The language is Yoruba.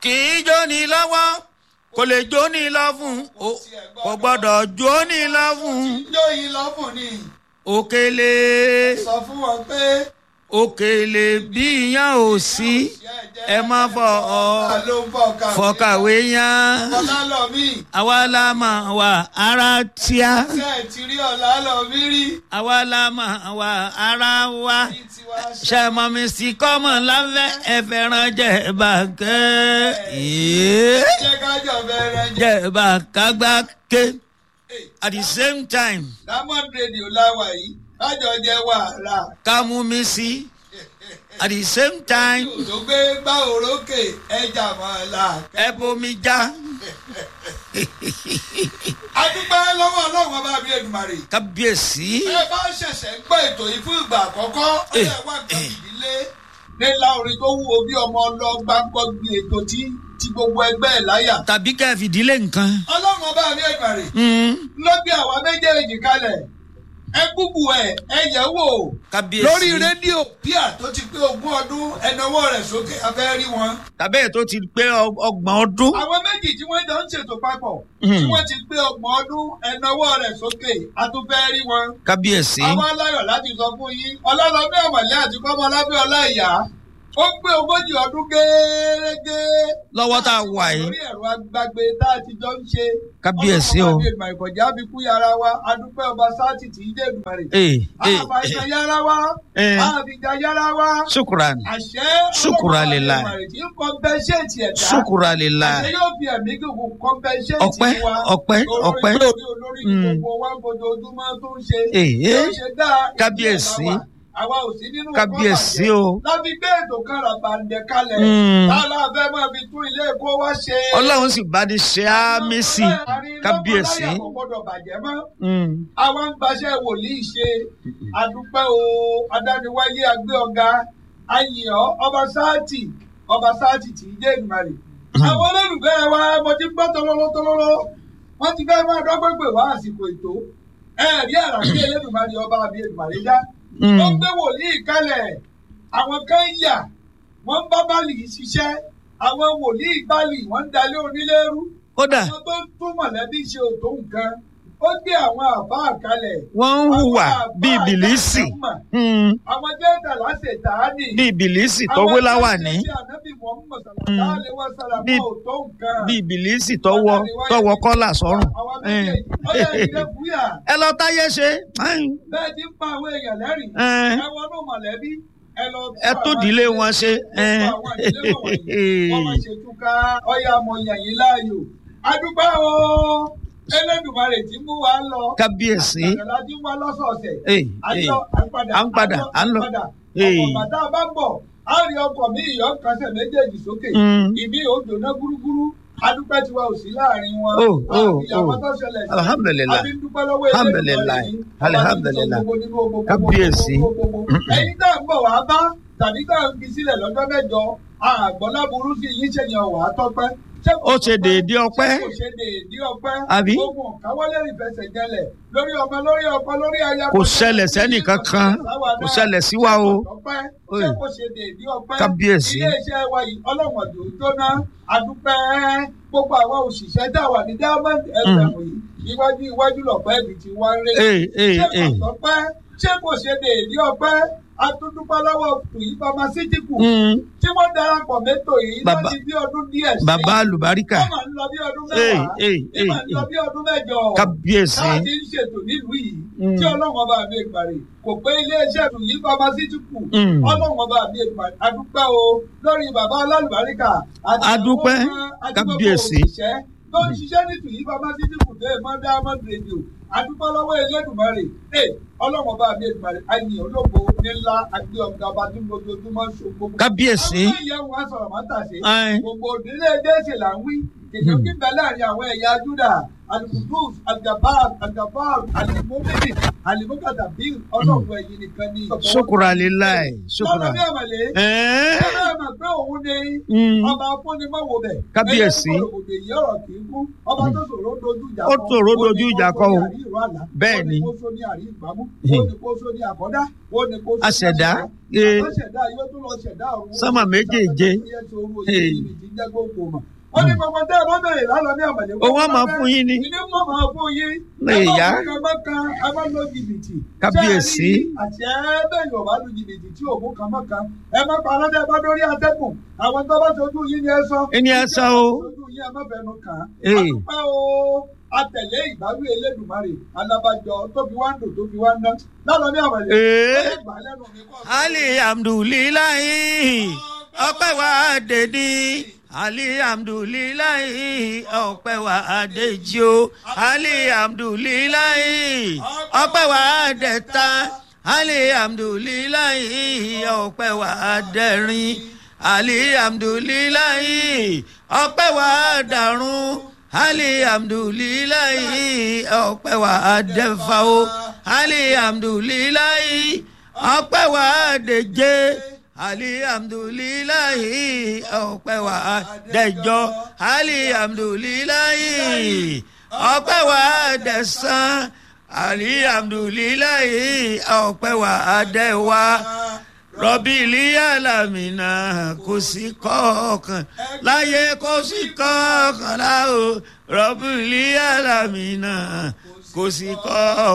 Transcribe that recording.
kì í jóni lọ́wọ́ kò lè jóni lọ́fun o- kò gbọ́dọ̀ jóni lọ́fun Ijó yìí lọ́fùn ni òkèlè sọ fún wọn pé òkèlè bí iyán ò sí ẹ má fọ ọ ta ló ń bọ̀ kàwé. fọkàwé yán Ọlá lọ mí. àwa la máa wà ara tíá Ṣé ẹ ti rí ọ̀la lọ mí rí? àwa la máa wà ara wa Ní tiwa ṣe. ṣe mọ mi sí kọ́mọ láfẹ́ ẹ fẹ́ràn jẹ́ bàkẹ́ yéé. Jẹ́ ká jọ bẹ̀rẹ̀ jẹ́. jẹ́ bàkágbá ké at the same time Diamond Radio láwà yìí. Kájọ jẹ wàhálà. ká mú mi sí at the same time Òdò gbé gbá òrókè ẹja máa là. ẹ bomi já Adúpẹ́ lọ́wọ́ ọlọ́run ọba mi Èdùmàrè. kábíyèsí Ẹ bá ṣẹ̀ṣẹ̀ ń gbọ́ ètò yìí fún ìgbà àkọ́kọ́. Ó Eh, yẹ wá nǹkan ìdílé. Nílá orin tó wúwo bí ọmọ ọlọ́gbà ń kọ́ gbé ètò tí tí gbogbo ẹgbẹ́ ẹ̀ láyà. tàbí kẹ́ ẹ fìdílé nǹkan. Ọlọ́run ọba mi Èdùmàrè. Mm, ló gbé àwa méjèèjì kalẹ̀ ẹ gbúgbù ẹ ẹ yẹ̀ wò kábíyèsí lórí rédíò bíà tó ti pé ogún ọdún ẹnáwó rẹ̀ sókè afẹ́ rí wọn. tàbí ẹ̀ tó ti pé ọ- ọgbọ̀n ọdún. àwọn méjì tí wọ́n jọ ń ṣètò papọ̀ tí Mm. wọ́n ti pé ọgbọ̀n ọdún ẹnáwó rẹ̀ sókè atúfẹ́ rí wọn. kábíyèsí àwọn aláyọ̀ láti sọ fún yín ọlọ́lọ́bí ọ̀mọ̀lẹ́ àti kọ́mọlábí ọláìyá ó gbé ogójì ọdún gẹ́gẹ́ lọ́wọ́ tá a wà yìí lórí ẹ̀rọ agbágbé tá a ti jọ ń ṣe. Kábíyèsí o. ọlọ́run ọba ìgbà ìkọjá bí kú yàrá wa adúpẹ́ ọba sáàtì tí í dé ìdùmarè. ee ee àbàjá yàrá wa ee àbìjà yàrá wa ṣùkúrà àṣẹ Ṣùkúrà lillah. ìdùmarè tí ń kọ́mpẹ́ṣẹ́ẹ̀tì ẹ̀dá. ṣùkúrà lè la àṣẹ yóò fi ẹ̀mí gígùn kọ́mpẹ́ṣẹ́ẹ̀tì ọpẹ́ wa. ọpẹ́ ọpẹ́ olórí olórí ní Mm. gbogbo wa ń fojoojúmọ́ tó ń ṣe. Èé. yóò ṣe dáa Kábíyèsí. ìdílé wa. àwa ò sí nínú kábíyèsí kọ́bàjẹ́. o láti gbé ètò kan ràbàǹdẹ̀ kalẹ̀. Mm. tálá fẹ́ máa fi tún ilé ẹ̀kọ́ wa ṣe. ọlọ́run sì bá ní ṣe ámì sí kábíyèsí. lọ́kọ̀ọ́láyà kò gbọ́dọ̀ bàjẹ́ mọ́. Mm. àwa ń gbaṣẹ́ wòlíì ṣe àdúpẹ́ o adániwáyé agbé ọ̀gá ayìnọ́ ọba sáàtì ọba sáàtì tí í jẹ́ ìgbàlè. àwọn olólùfẹ́ wa mo ti gbọ́ tọ́lọ́lọ́ tọ́lọ́lọ́ wọ́n ti fẹ́ máa dọ́gbọ́n pè wá àsìkò ètò ẹ̀ẹ́dí àràkí elédùnmarè ọba àbí èdùnmarè dá. Mm. wọ́n gbé wòlíì kalẹ̀ àwọn kan yà wọ́n ń bá báàlì yìí ṣiṣẹ́ àwọn wòlíì báàlì wọ́n ń dalé onílérú kódà àwọn tó ń tún mọ̀lẹ́bí ṣe òtó nǹkan ó gbé àwọn àbá àkálẹ̀. wọ́n ń hùwà bíi bìlísì Mm. àwọn jẹ́ẹ̀dà láṣẹ tààdì. bíi bìlísì tó wé láwàní Bíi- bíi bìlísì tọwọ tọwọ kọ́là sọ́rùn. Eh. ẹ lọ táyé ṣe bẹ́ẹ̀ ti ń pa àwọn èèyàn lẹ́rìn. Eh. ẹ wọnú mọ̀lẹ́bí ẹ lọ tún ẹ tó àwọn ìdílé ìdílé- wọn ṣe. gbogbo àwọn ìdílé wọ̀nyí, wọ́n máa ṣètúká ọ̀yà àmọ̀yàn yìí láàyò. adúpẹ́ o Elédùmarè tí ń mú wa lọ. kábíyèsí àgbàlá tí ń wá lọ́sọ̀ọ̀sẹ̀. Eh, à ń eh. lọ à ń padà à ń padà, à ń lọ. Eh. ọkọ̀ bàtà bá bọ̀ á rí ọkọ̀ mi ìyọ́ kásẹ̀ méjèèjì sókè Mm. ìmí ò jóná gúrúgúrú adúpẹ́ tiwa ò sí láàrin wọn Oh, oh, ìyàwó oh. tó ṣẹlẹ̀ sí Alhamdulillah. àbí ń dúpẹ́ lọ́wọ́ Alhamdulillah. Elédùmarè yìí. Alhamdulillah. Ọba tí ń sọ gbogbo nínú gbogbo, gbogbo, Kábíyèsí. gbogbo, gbogbo. ẹ̀yin tá à ń bọ̀ wá bá tàbí tá à ń fi sílẹ̀ lọ́jọ́ mẹ́jọ àgbọ̀lá burú sí yìí ṣèyàn wà á tọ́pẹ́ Ṣé kò ó ṣe tọ́pẹ́? déédéé ọpẹ́ Ṣé kò ṣe déédéé ọpẹ́ Àbí? gbogbo káwọ́lé ìfẹsẹ̀ jẹlẹ̀ lórí ọmọ lórí ọkọ lórí aya kò ṣẹlẹ̀ sẹ́nì kankan kò ṣẹlẹ̀ sí wa o ọpẹ́ Oye. ṣé kò ṣe déédéé ọpẹ́ Kábíyèsí. iléeṣẹ́ wa yìí ọlọ́run ọ̀dọ̀ jóná adúpẹ́ gbogbo àwọn òṣìṣẹ́ tá a wà ní diamond fm yìí iwájú iwájú lọ̀pẹ́ ibi tí wọ́n ń ré ee ee ṣé ee kò tọ́pẹ́ ṣé kò ṣe déédéé ọpẹ́ atúndúpẹ́ lọ́wọ́ tùyí pharmaceutical Mm. tí wọ́n darapọ̀ mẹ́tò yìí Bàbá- láti bí ọdún díẹ̀ sí bàbá àlùbáríkà wọ́n máa ń lọ bí ọdún ee mẹ́wàá ee ní máa ń ee lọ bí ọdún mẹ́jọ kábíyèsí táà ti ń ṣètò nílùú yìí Mm. tí ọlọ́run ọba mi ìgbàre kò pé iléeṣẹ́ tùyí pharmaceutical Mm. ọlọ́run ọba mi ìgbàre adúpẹ́ o lórí bàbá alálùbáríkà àti Adúpẹ́, àwọn ọmọ àti gbogbo kábíyèsí. òṣìṣẹ́ tó ń ṣiṣẹ́ ní tùyí pharmaceutical tó èèmọ́ diamond radio adúpẹ́ lọ́wọ́ elédùnmarè ẹ ọlọ́run ọba mi ìgbàre àyìn ológo nílá àgbé ọ̀gá ọba tí ojoojúmọ́ ṣògbó kábíyèsí àwọn ìyẹn wọn sọ̀rọ̀ máa tàṣe Ẹ́n. gbogbo òdílé jésì là ń wí kìnìún kí bẹ láàrin àwọn ẹ̀yà júdà alukudus aljabar aljabar alimomini alimokadabil ọlọ́run ẹ̀yìn nìkan ni. ṣukura lilayi lọ́dọ̀ ṣukura bí àmàlẹ́ ẹ̀ẹ́ ẹ bẹ́ẹ̀ mọ̀ pé òun afúnni Mm. ọba afúnni mọ̀wò bẹ̀. Kábíyèsí. ẹyẹ kòròkòtò èyí ọ̀rọ̀ kì í kú ọba tó ṣòro dojú ìjà Ó ṣòro dojú ìjà kọ o. Bẹ́ẹ̀ bẹ́ẹ̀ ni. ni. ó ní kó só ní àrí ìgbàmú ó ní kó só ní àkọ́dá ó ní kó só ní Aṣẹ̀dá. àṣẹ̀dá. Ee. Àwọn ṣẹ̀dá yóò tún lọ ṣẹ̀dá ọ̀run. Sánmà méjèèje. Ee. ó ní gbogbo tẹ́ ẹ bá bẹ̀rẹ̀ lálọ́ ní àmàlẹ́. Òun á máa fún yín ní. ìní mọ̀ máa fún yín. Lè yá. ẹ bá kan ẹ bá lọ jìbìtì. Kábíyèsí. Ṣé ẹ rí àti ẹ bẹ́ẹ̀ yóò bá lu jìbìtì tí òun kan mọ́ kan. ẹ má pa aládé ẹ bá dórí atẹ́kùn. àwọn tó bá sojú yín ni ẹ sọ. Ẹni ẹ sọ o. sojú yín ẹ má bẹnu kàn án. Ee. a dúpẹ́ o atẹ̀lé ìbáwí elédùnmarè alábàjọ tó fi wá ń dùn tó fi wá ń ná. lálọ́ ní àmàlẹ́. Ee. ó lè gbà lẹ́nu mi kọ́. alihamdulilayi ọpẹ́ wa dèdí alihamdulilayi ọpẹ́ wa dèjì o alihamdulilayi ọpẹ́ wa dẹ̀ta alihamdulilayi ọpẹ́ wa dẹ̀rin alihamdulilayi ọpẹ́ wa dàrún alihamdulilayi ọpẹ́ wa dẹ̀fà o alihamdulilayi ọpẹ́ wa dèje alihamdulilayi ọpẹ́ wa dẹjọ alihamdulilayi ọpẹ́ wa dẹ̀sán alihamdulilayi ọpẹ́ wa dẹ̀wá rọbìlì alamina kò sí kọ̀ọ̀kan láyé kò sí kọ̀ọ̀kan láò rọbìlì alamina kò sí kọ̀ọ̀kan.